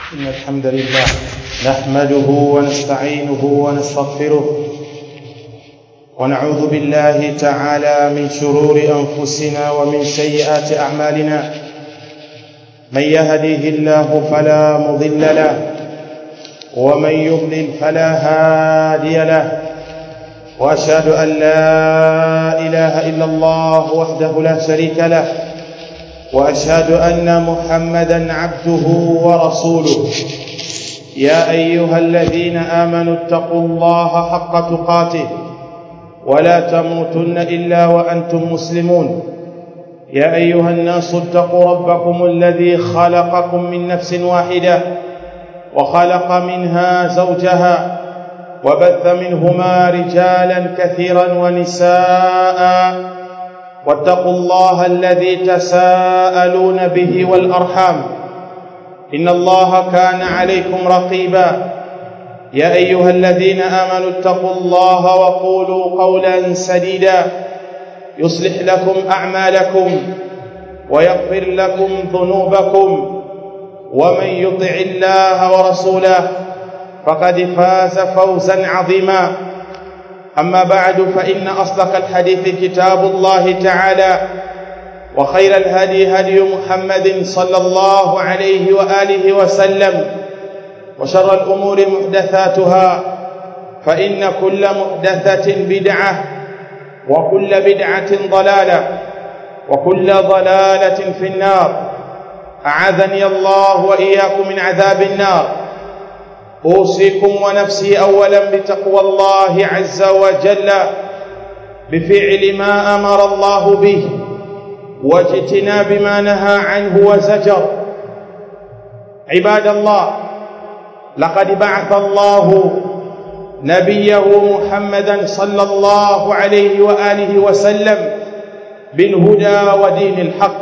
إن الحمد لله نحمده ونستعينه ونستغفره ونعوذ بالله تعالى من شرور أنفسنا ومن سيئات أعمالنا من يهديه الله فلا مضل له ومن يضلل فلا هادي له واشهد ان لا اله الا الله وحده لا شريك له واشهد ان محمدا عبده ورسوله يا ايها الذين امنوا اتقوا الله حق تقاته ولا تموتن الا وانتم مسلمون يا ايها الناس اتقوا ربكم الذي خلقكم من نفس واحده وخلق منها زوجها وبث منهما رجالا كثيرا ونساء واتقوا الله الذي تساءلون به والارحام ان الله كان عليكم رقيبا يا ايها الذين امنوا اتقوا الله وقولوا قولا سديدا يصلح لكم اعمالكم ويغفر لكم ذنوبكم ومن يطع الله ورسوله فقد فاز فوزا عظيما اما بعد فان اصدق الحديث كتاب الله تعالى وخير الهدي هدي محمد صلى الله عليه واله وسلم وشر الامور محدثاتها فان كل محدثه بدعه وكل بدعه ضلاله وكل ضلاله في النار اعاذني الله واياكم من عذاب النار اوصيكم ونفسي اولا بتقوى الله عز وجل بفعل ما امر الله به واجتناب ما نهى عنه وزجر عباد الله لقد بعث الله نبيه محمدا صلى الله عليه واله وسلم بالهدى ودين الحق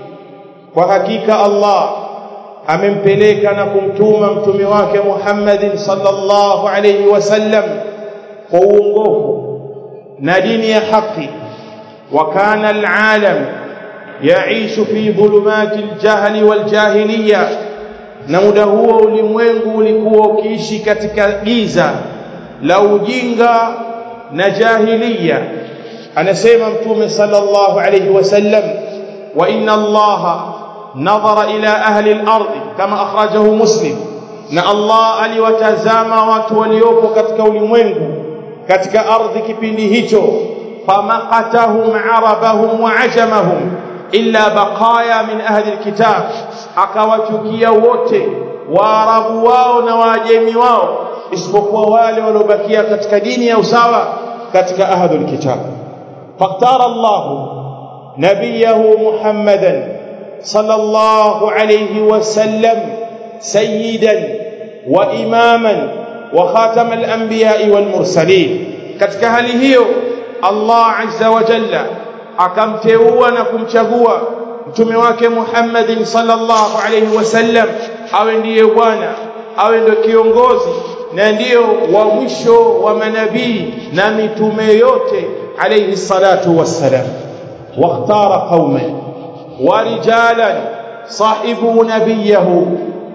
وحقيقه الله amempeleka na kumtuma mtume wake Muhammad sallallahu alayhi wasallam kwa uongofu na dini ya haki wa kana alalam yaishu fi dhulumati aljahli waljahiliya na muda huo ulimwengu ulikuwa ukiishi katika giza la ujinga na jahiliya anasema mtume sallallahu alayhi wasallam wa inna allaha نظر إلى أهل الأرض كما أخرجه مسلم na Allah aliwatazama watu waliopo katika ulimwengu katika ardhi kipindi hicho famaqatahum arabahum wa ajamahum illa baqaya min ahli alkitab akawachukia wote waarabu wao na waajemi wao isipokuwa wale waliobakia katika dini ya usawa katika ahli alkitab faqtara Allah nabiyahu muhammadan صلى الله عليه وسلم سيدا واماما وخاتم الانبياء والمرسلين katika hali hiyo Allah azza wa jalla akamteua na kumchagua mtume wake Muhammad sallallahu alayhi wasallam awe ndiye bwana awe ndio kiongozi na ndiyo wa mwisho wa manabii na mitume yote alayhi salatu wassalam wakhtara qauman ورجالا صاحبوا نبيه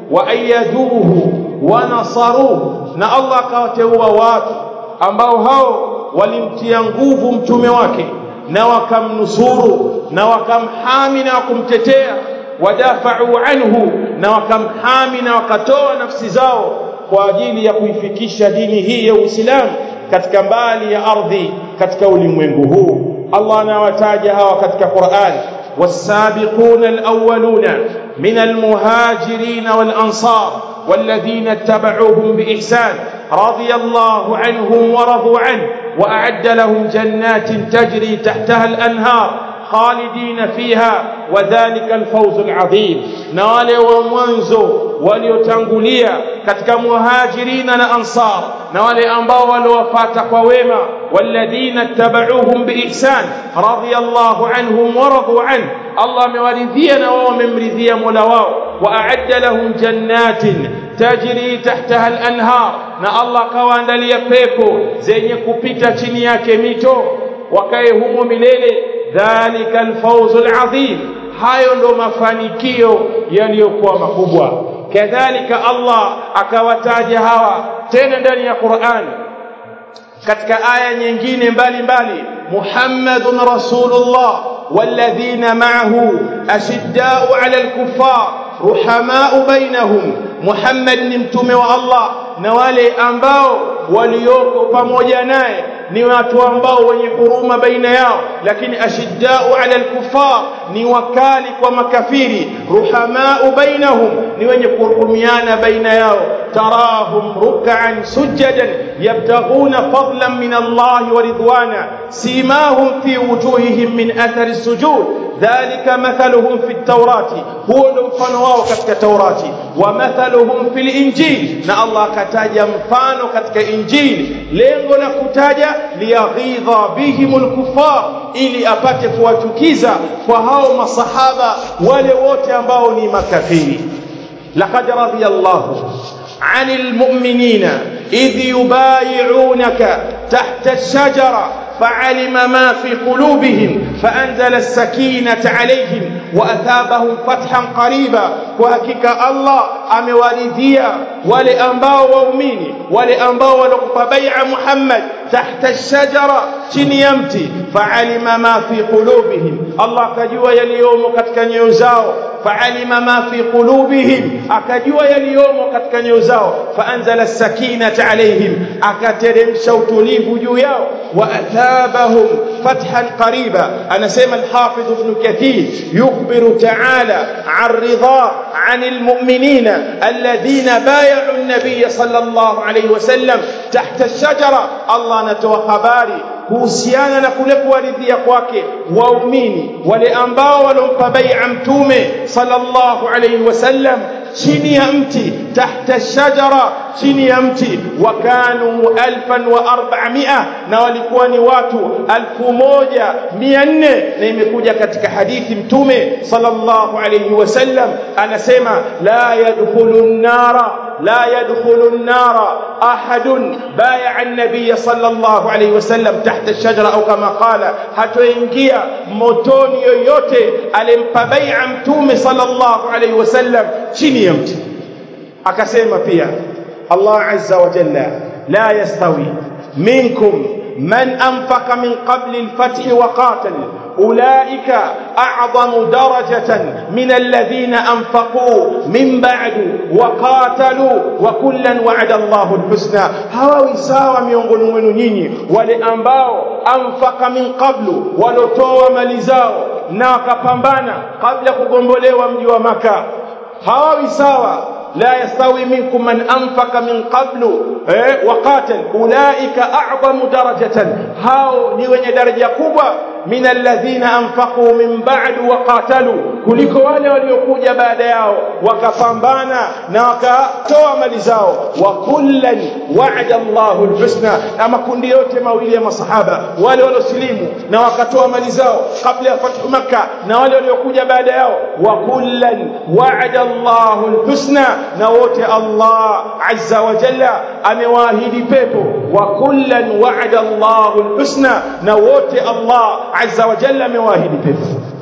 وايدوه ونصروه na Allah akawateua watu ambao hao walimtia nguvu mtume wake na wakamnusuru na wakamhami na kumtetea wadafa'u anhu na wakamhami na wakatoa nafsi zao kwa ajili ya kuifikisha dini hii ya Uislamu katika mbali ya ardhi katika ulimwengu huu Allah anawataja hawa katika Qur'an والسابقون الأولون من المهاجرين والأنصار والذين اتبعوهم بإحسان رضي الله عنهم ورضوا عنه وأعد لهم جنات تجري تحتها الأنهار خالدين فيها وذلك الفوز العظيم نوالي ومنزو waliotangulia katika muhajirina na ansar na wale ambao waliwafuata kwa wema walladhina tabauhum biihsan radiyallahu anhum wa radu an Allah amewaridhia na wao wamemridhia Mola wao wa a'adda lahum jannatin tajri tahtaha al-anhar na Allah kawaandalia pepo zenye kupita chini yake mito wakae humo milele dhalika al-fawzul azim hayo ndo mafanikio yaliyokuwa makubwa kadhalika Allah akawataja hawa tena ndani ya Qur'an katika aya nyingine mbalimbali Muhammadun Rasulullah والذين معه أشداء على الكفار رحماء بينهم محمد ni mtume wa Allah na wale ambao walioko pamoja naye ni watu ambao wenye huruma baina yao lakini ashiddau ala alkufar ni wakali kwa makafiri ruhamau bainahum ni wenye kuhurumiana baina yao tarahum ruk'an sujadan yabtaghuna fadlan min Allah wa ridwana simahum fi wujuhihim min athari sujud dhalika mathaluhum fi at-taurati huwa ndo mfano wao katika taurati wa mathaluhum fil injil na Allah akataja mfano katika injili lengo la kutaja liyaghidha bihimul kufar ili apate kuwachukiza kwa hao masahaba wale wote ambao ni makafiri laqad radiyallahu anil mu'minina idh yubayi'unaka tahta ash-shajara فعلم ما في قلوبهم فأنزل السكينة عليهم وأثابهم فتحا قريبا وحقيقة الله أموالديا ولأنباء وأميني ولأنباء ولقف بيع محمد تحت الشجرة شنيمتي فعلم ما في قلوبهم الله كجوا يليوم كتك نيوزاو فعلم ما في قلوبهم أكجوا يليوم كتك نيوزاو فأنزل السكينة عليهم أكترم شوتليف جوياو وأثابهم فتحا قريبا أنا سيما الحافظ ابن كثير يخبر تعالى عن رضا عن المؤمنين الذين بايعوا النبي صلى الله عليه وسلم تحت الشجرة الله نتوى خباري kuhusiana na kule kuwaridhia kwake waumini wale ambao walompa bai'a mtume sallallahu alayhi wasallam chini ya mti tahta shajara chini ya mti wakanu alfan wa arba'mia na walikuwa ni watu alfu moja mia nne na imekuja katika hadithi mtume sallallahu alayhi wasallam anasema la yadkhulu an-nara لا يدخل النار أحد بايع النبي صلى الله عليه وسلم تحت الشجرة أو كما قال hatoingia motoni yoyote alimpa bai'a mtume sallallahu alayhi wasallam chini ya mti akasema pia Allah azza wa jalla la yastawi minkum man anfaqa min qabli al-fath wa qatal أولئك أعظم درجة من الذين أنفقوا من بعد وقاتلوا وكلا وعد الله الحسنى هواوي sawa miongoni mwenu nyinyi wale ambao anfaka min qablu walotoa mali zao na wakapambana kabla kugombolewa mji wa maka hawawi sawa لا يستوي منكم من أنفق من قبل وقاتل أولئك أعظم درجة هاو نيوين درجة كبوة من الذين أنفقوا من بعد وقاتلوا kuliko wale waliokuja baada yao wakapambana na wakatoa mali zao wa kullan wa'ada Allahu alhusna na makundi yote mawili ya masahaba wale waliosilimu na wakatoa mali zao kabla ya fathu makkah na wale waliokuja baada yao wa kullan wa'ada Allahu alhusna na wote Allah azza wa jalla amewaahidi pepo wa kullan wa'ada Allahu alhusna na wote Allah azza wa jalla amewaahidi pepo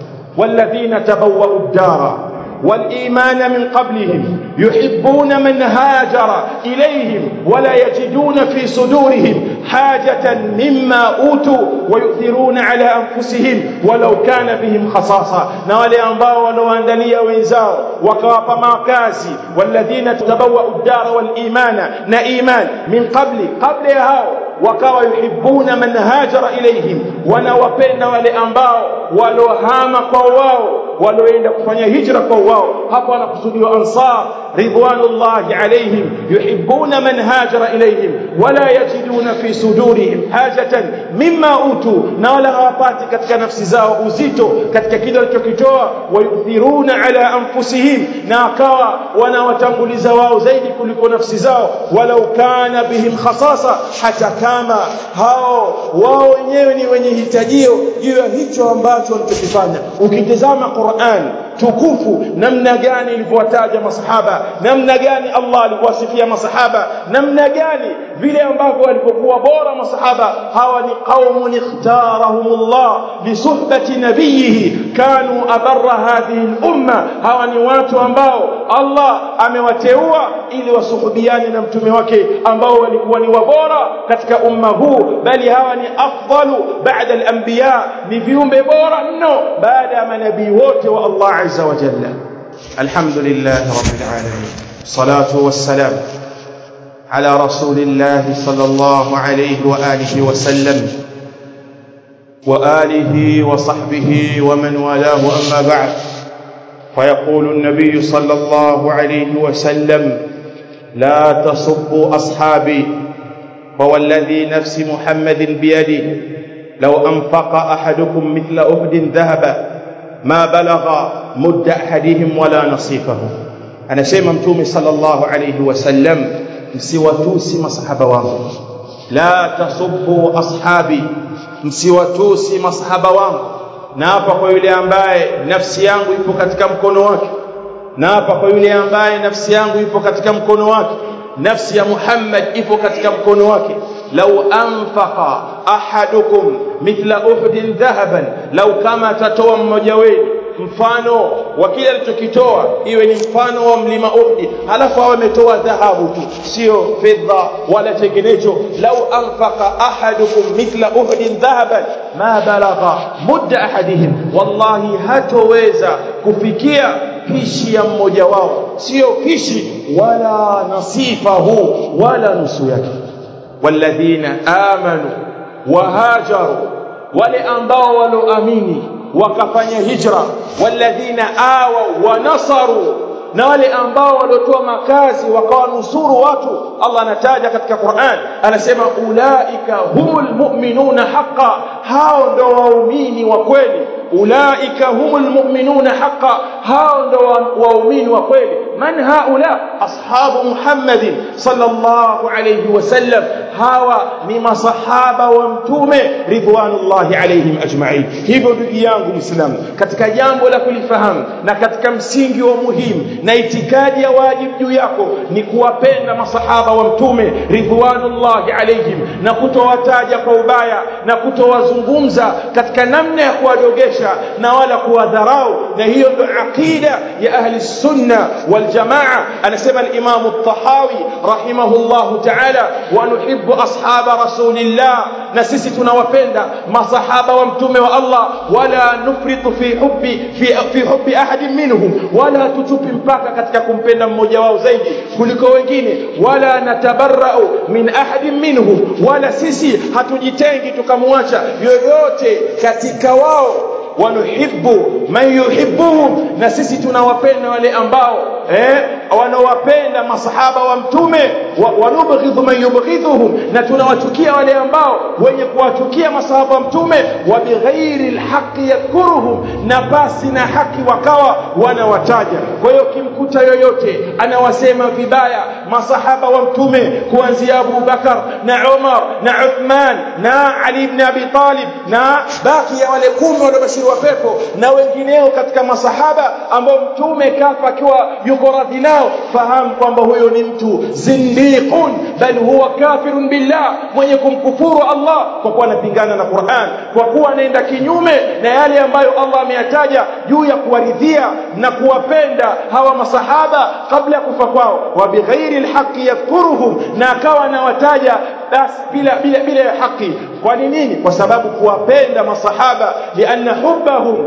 والذين تبوأوا الدار والإيمان من قبلهم يحبون من هاجر إليهم ولا يجدون في صدورهم حاجة مما أوتوا ويؤثرون على أنفسهم ولو كان بهم خصاصة نوالي أنباء ولو أندليا وإنزاو وكواب ماكاسي والذين تبوأوا الدار والإيمان نإيمان من قبل قبل هاو wakawa yuhibbuna man hajara ilaihim wanawapenda wale ambao walohama kwa wao walioenda kufanya hijra kwa wao hapo anakusudiwa ansar ridwanullahi alaihim yuhibbuna man hajara ilaihim wala yajiduna fi sudurihim hajatan mimma utu na wala hawapati katika nafsi zao uzito katika kile walichokitoa wayuthiruna ala anfusihim na akawa wanawatanguliza wao zaidi kuliko nafsi zao walau kana bihim khasasa hata kama hao wao wenyewe ni wenye hitajio juu ya hicho ambacho walichokifanya ukitazama Qur'an tukufu namna gani ilivyowataja masahaba namna gani Allah alivyowasifia masahaba namna gani vile ambavyo walipokuwa bora masahaba hawa ni qaumun ikhtarahumullah lisuhbati nabiyihi kanu abarra hadhihi al-umma hawa ni watu ambao Allah amewateua ili wasuhubiane na mtume wake ambao walikuwa ni wabora katika umma huu bali hawa ni afdalu baada al-anbiya ni viumbe bora mno baada ya manabii wote wa Allah azza wa jalla alhamdulillah rabbil alamin salatu wassalam على رسول الله صلى الله عليه واله وسلم واله وصحبه ومن والاه اما بعد فيقول النبي صلى الله عليه وسلم لا تصبوا اصحابي فوالذي نفس محمد بيده لو انفق احدكم مثل احد ذهبا ما بلغ مد احدهم ولا نصيفه انا سيما متومي صلى الله عليه وسلم msiwatusi masahaba wangu la tasubbu ashabi msiwatusi masahaba wangu na hapa kwa yule ambaye nafsi yangu ipo katika mkono wake na hapa kwa yule ambaye nafsi yangu ipo katika mkono wake nafsi ya Muhammad ipo katika mkono wake lau anfaqa ahadukum mithla uhdin dhahaban lau kama atatoa mmoja wenu mfano wa kile alichokitoa iwe ni mfano wa mlima Uhud halafu awe ametoa dhahabu tu sio fedha wala tengenezo lau anfaqa ahadukum mithla Uhud dhahaban ma balagha mudda ahadihim wallahi hatoweza kufikia pishi ya mmoja wao sio pishi wala nasifahu wala nusu yake walladhina amanu wahajaru wale ambao waloamini wakafanya hijra walladhina awa wa nasaru na wale ambao waliotoa makazi wakawanusuru watu Allah anataja katika Qur'an anasema ulaika humul mu'minuna haqqan hao ndo waumini wa kweli ulaika humul mu'minuna haqqan hao ndo waumini wa kweli man haula ashabu muhammadin sallallahu alayhi wasallam hawa ni masahaba wa mtume ridwanullahi alayhim ajma'in hivyo ndugu yangu muislamu katika jambo la kulifahamu na katika msingi wa muhimu na itikadi ya wajibu juu yako ni kuwapenda masahaba wa mtume ridwanullahi alayhim na kutowataja kwa ubaya na kutowazungumza katika namna ya kuwadogesha na wala kuwadharau na hiyo ndio aqida ya ahli sunna wal jamaa anasema al-imam at-tahawi rahimahullahu ta'ala wa nuhibbu ashaba rasulillah na sisi tunawapenda masahaba wa mtume wa Allah wala nufritu fi hubbi fi, fi hubbi ahadin minhum wala tutupi mpaka katika kumpenda mmoja wao zaidi kuliko wengine wala natabarra'u min ahadin minhum wala sisi hatujitengi tukamwacha yoyote katika wao wanuhibbu man yuhibbuhum na sisi tunawapenda wale ambao eh wanaowapenda masahaba wa mtume wanubghidhu man yubghidhuhum na tunawachukia wale ambao wenye kuwachukia masahaba wa mtume wa bighairi alhaqi yadhkuruhum na basi na haki wakawa wanawataja kwa hiyo kimkuta yoyote anawasema vibaya masahaba wa mtume kuanzia Abu Bakar na Umar na Uthman na Ali ibn Abi Talib na baki ya wale kumi waliobashiriwa pepo na wengineo katika masahaba ambao mtume kafa akiwa yuko radhi nao fahamu kwamba huyo ni mtu zindiqun bal huwa kafirun billah mwenye kumkufuru Allah kwa kuwa anapingana na Qur'an kwa kuwa anaenda kinyume na yale ambayo Allah ameyataja juu ya kuwaridhia na kuwapenda hawa masahaba kabla ya kufa kwao wa bighairi alhaqi yadhkuruhum na akawa anawataja basi bila bila bila haki kwa nini kwa sababu kuwapenda masahaba lianna hubbahum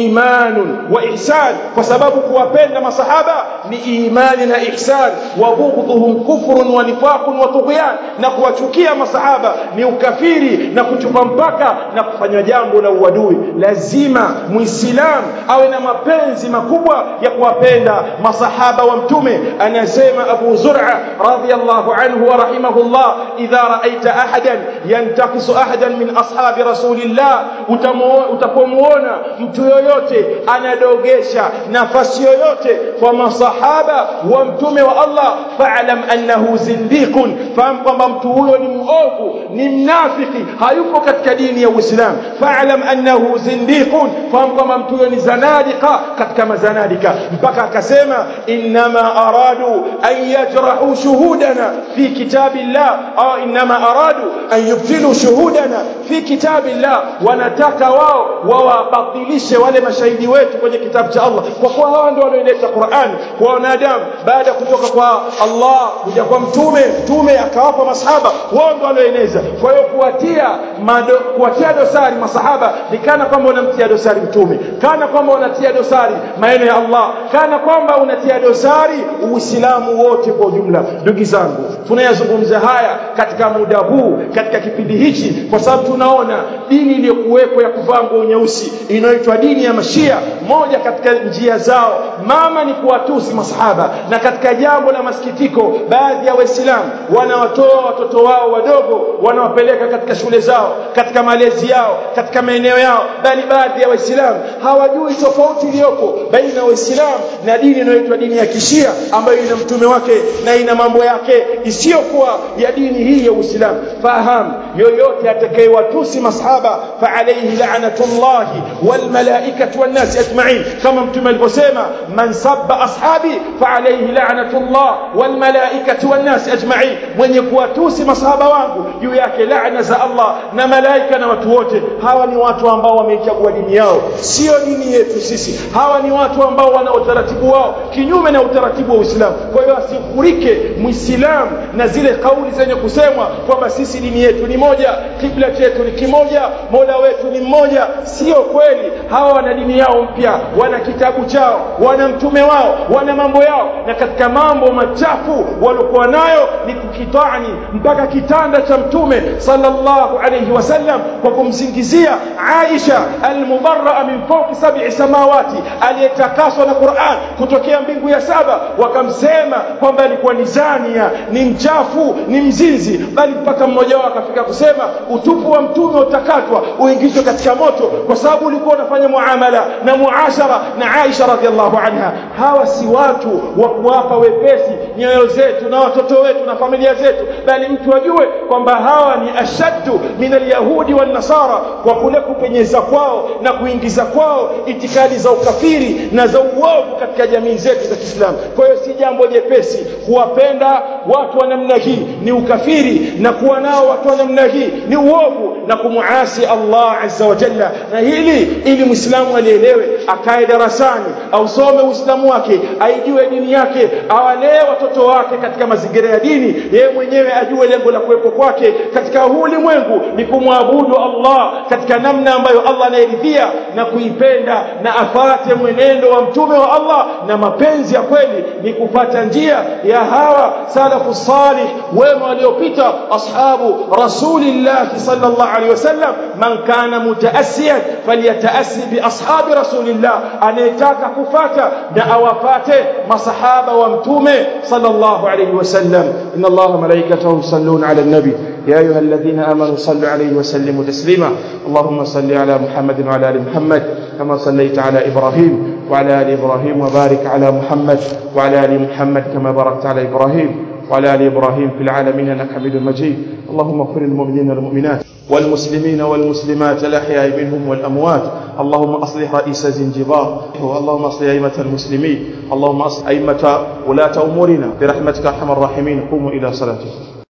imanun wa ihsan kwa sababu kuwapenda masahaba ni imani na ihsan wa bughdhuhum kufrun wa nifaqun wa tughyan na kuwachukia masahaba ni ukafiri na kuchupa mpaka na kufanya jambo la uadui lazima muislam awe na mapenzi makubwa ya kuwapenda masahaba wa mtume anasema Abu Zur'a radhiyallahu anhu wa rahimahullah idha raaita ahadan yantakisu ahadan min ashabi rasulillah utapomuona mtu yoyote anadogesha nafasi yoyote kwa masahaba wa mtume wa Allah fa'lam annahu zindiqun fahamu kwamba mtu huyo ni muovu ni mnafiki hayupo katika dini ya Uislamu fa'lam annahu zindiqun fahamu kwamba mtu huyo ni zanadika katika mazanadika mpaka akasema inma aradu an yajrahu shuhudana fi kitabillah au inma aradu an yubtilu shuhudana fi kitabillah wanataka wao wawabatilishe wale mashahidi wetu kwenye kitabu cha Allah kwa kuwa hawa ndio walioleta Qur'an kwa wanadamu baada kutoka kwa Allah kuja kwa mtume mtume akawapa masahaba wao ndio walioeneza kwa hiyo kuwatia mado, kuwatia dosari masahaba ni kana kwamba unamtia dosari mtume kana kwamba unatia dosari maneno ya Allah kana kwamba unatia dosari uislamu wote kwa ujumla ndugu zangu tunayazungumza haya katika muda huu katika kipindi hichi kwa sababu tunaona dini iliyokuwepo ya kuvaa nguo nyeusi inayoitwa dini ya mashia moja katika njia zao mama ni kuwatusi masahaba na katika jambo la masikitiko baadhi ya waislamu wanawatoa watoto wao wadogo wanawapeleka katika shule zao katika malezi yao katika maeneo yao bali baadhi ya waislamu hawajui tofauti iliyoko baina ya waislamu na dini inayoitwa dini ya kishia ambayo ina mtume wake na ina mambo yake isiyokuwa ya dini hii ya Uislamu fahamu yoyote atakayewatusi masahaba fa alayhi la'natullahi wal malaikati wan nas ajma'in kama mtume alivyosema man sabba ashabi fa alayhi la'natullah wal malaikati wan nas ajma'in mwenye kuwatusi masahaba wangu juu yake laana za Allah na malaika na watu wote hawa ni watu ambao wameichagua dini yao sio dini yetu sisi hawa ni watu ambao wana utaratibu wao kinyume na utaratibu wa Uislamu kwa hiyo asifurike muislamu na zile kauli zenye kusemwa kwamba sisi dini yetu ni moja kibla chetu ni kimoja mola wetu ni mmoja sio kweli hawa wana dini yao mpya wana kitabu chao wana mtume wao wana mambo yao na katika mambo machafu waliokuwa nayo ni kukitani mpaka kitanda cha mtume sallallahu alayhi wasallam kwa kumsingizia Aisha almubarraa min fawqi sab'i samawati aliyetakaswa na Qur'an kutokea mbingu ya saba wakamsema kwamba alikuwa ni zania ni mchafu ni mzinzi bali mpaka mmoja wao akafika kusema utupu wa mtume utakatwa uingizwe katika moto kwa sababu ulikuwa unafanya muamala na muashara na Aisha radhiallahu anha hawa si watu wa kuwapa wepesi nyoyo zetu na watoto wetu na familia zetu bali mtu ajue kwamba hawa ni ashaddu min alyahudi wan nasara kwa kule kupenyeza kwao na kuingiza kwao itikadi za ukafiri na za uovu katika jamii zetu za Kiislamu kwa hiyo si jambo jepesi kuwapenda watu wa namna hii ni ukafiri na kuwa nao watu wa namna hii ni uovu na kumuasi Allah azza wa jalla na hili ili muislamu alielewe akae darasani ausome uislamu wake aijue dini yake awalee watoto wake katika mazingira ya dini yeye mwenyewe ajue lengo la kuwepo kwake katika huu ulimwengu ni kumwabudu Allah katika namna ambayo Allah anayeridhia na kuipenda na afate mwenendo wa mtume wa Allah na mapenzi ya kweli ni kufata njia ya hawa salafu salih wema waliopita ashabu rasulillah sallallahu alaihi wasallam man kana mutaassiyan falyataassi bi ashabi rasulillah anayetaka kufata na awafate masahaba wa mtume sallallahu alaihi wasallam inna allaha malaikatahu yusalluna ala nabi يا أيها الذين آمنوا صلوا عليه وسلموا تسليما اللهم صل على محمد وعلى آل محمد كما صليت على إبراهيم وعلى آل إبراهيم وبارك على محمد وعلى آل محمد كما باركت على إبراهيم وعلى آل إبراهيم في العالمين إنك حميد مجيد اللهم اغفر للمؤمنين والمؤمنات والمسلمين والمسلمات الأحياء منهم والأموات اللهم أصلح رئيس زنجبار اللهم أصلح أئمة المسلمين اللهم أصلح أئمة ولاة أمورنا برحمتك أرحم الراحمين قوموا إلى صلاتكم